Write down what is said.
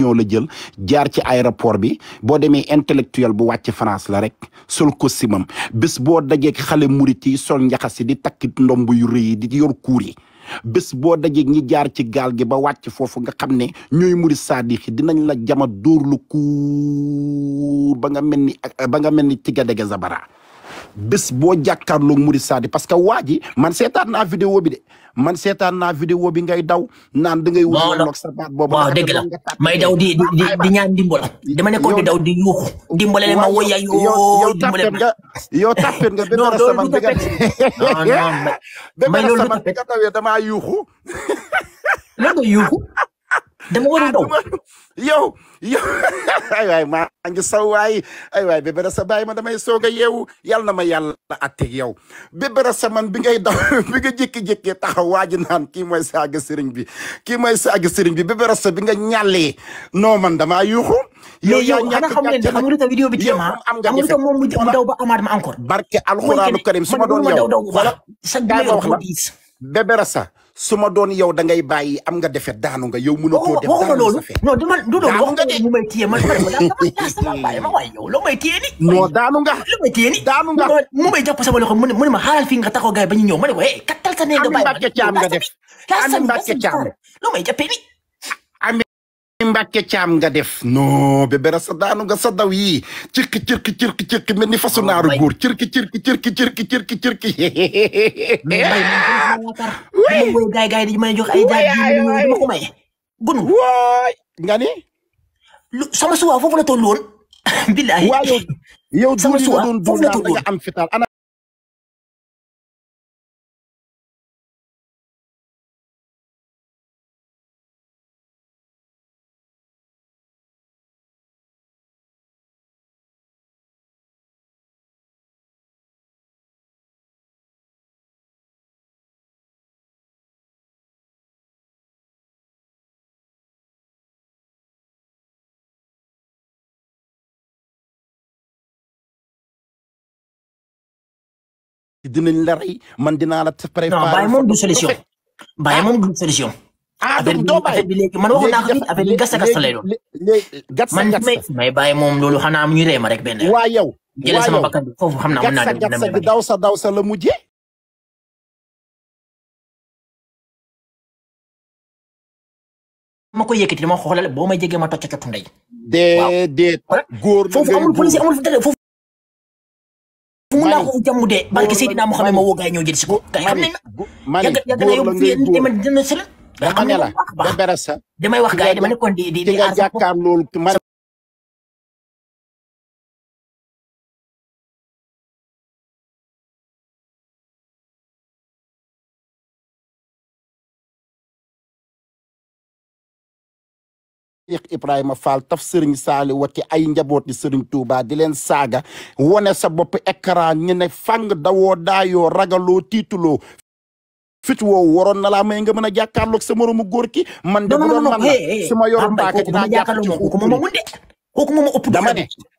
ñoo la jël jaar ci aéroport bi boo demee intellectuel bu wàcc France la rek sol costume am bés boo dajeeg xale murit yi sol njaxasi di takki ndomb yu rëy yi di yor kuur yi bés boo dajeeg ñi jaar ci gaal gi ba wàcc foofu nga xam ne ñooy murit saadix yi dinañ la jama dóor lu kuur ba nga mel ni ba nga mel ni tiga dege zabara bés boo jàkkaarloog murit saadi parce que waa ji man seetaan naa vidéo bi de man seetaan naa vidéo bi ngay daw naan da ngay wut Waaw, loog sa baat boobu waaw dëgg la may daw di di di di ñaan dimbal dama nekkoon di daw di yuuxu dimbale leen ma woya yow yoo yow dimbale tàppet nga yow tàppet nga Non, bébé loolu saman du bi nga tapet. non non may bébé may loolu du saman bi tapet nga tawee damaa yuuxu lan nga yuuxu dama war a daw yow yow ay waay maa ngi saw waay ay waay bébé sa bàyyi ma damay soog a yeewu yal na ma yàlla atteg yow bébé sa man bi ngay daw bi nga jékki-jékki taxaw waa ji naan kii mooy saaga sëriñ bi kii mooy saaga sëriñ bi bébé sa bi nga ñàllee non man damaa yuuxu yow mais yaa yow ñàkk xanaa xam ngeen ne gàcce xam nga lu tax vidéo bi yow téema moom am nga xam nga lu tax moom mu mu daw ba amaat ma encore barke mooy que alxuraanu ne karim su ma man doon mënuma daw yow daw bu baax sa kaay ma numéro wax la moo diis bébé sa su ma doon yow da ngay bàyyi am nga defet daanu nga yow mënatoo waxuma def waxuma daanu loolu sa fe non dama du loolu daanu wax nga de mu may téye man man man daa sama bàyyi ma waaye yow loo may téye ni non daanu nga lu may téye ni daanu nga mu may jàpp sama loxo mu ne mu ne ma xaaral fii nga taxaw gaay ba ñu ñëw ma ne ko eh kattal sa nee nga Ami bàyyi ma Mbàkke Caam nga def laa Ami sami laa Mbàkke sami Caam lu may jàppee ni Ami Mbàkke Caam nga def non bébé sa daanu nga sa daw yi cirki cirki cirki cirki mel ni fasu naaru may góor cirki cirki cirki cirki cirki cirki mais mbay man dama yaakaar dama woy gaay gaay di may jox ay jaay ji ñu ñëw dama ko maye gunu waay nga ni lu sama suwaa foofu la toll woon billahi waa yow yow sama duuli nga suwaa doon foofu duul la naan toll da woon nga am fital ana dinañ la rey man dinaa la non préparer bàyyi moom du photo solution rafet bàyyi moom du solution ah affaire donc bi doo bàyyi affaire bi léegi man waxoon naa ko fii affaire bi gasta gasta lay doon léegi gatsa man gatsa may may bàyyi moom loolu xanaa mu ñu ree ma rek benn waa yow jëlee waa sama yow bakkan bi foofu xam naa mën naa gatsa dem gatsa damay bi bàyyi daw sa daw sa la mujjee ma ko yëkkati dama xoolal boo may jegee ma tocc cottu ndey waaw déedéet góor la foofu ngay amul police góor amul dara foofu fu mu naa mani ko jàmm de barke góor Seydina la Muhammad mani ma woo gaay ñëw jël si ko gaay xam mani nañ na gu- mani yàgg yàgg na góor la yóbbu ngay fii góor dama dina sëlan gaay dama xam ne nañ la bu baax a baax bébé sa damay wax ki gaay nga dama ja nekkoon di di ki di nga aar sama bopp jàkkaar loolu man Cheikh Ibrahima Fall taf sëriñ Saali wati ay njabooti sëriñ Touba di leen saaga wone sa bopp écran ñu ne fang dawoo daayoo ragaloo tiituloo fit woowu waroon na laa may nga mën a jàkkaarloog sa moromu góor ki man de non bu non doon non man la hey hey su ma ah yoroon mbay paaka kooku dama dinaa jàpp jàkkaarloo ci moom kooku xuuxu moom ma bi mun de kooku moom ma ëpp dama doole ne de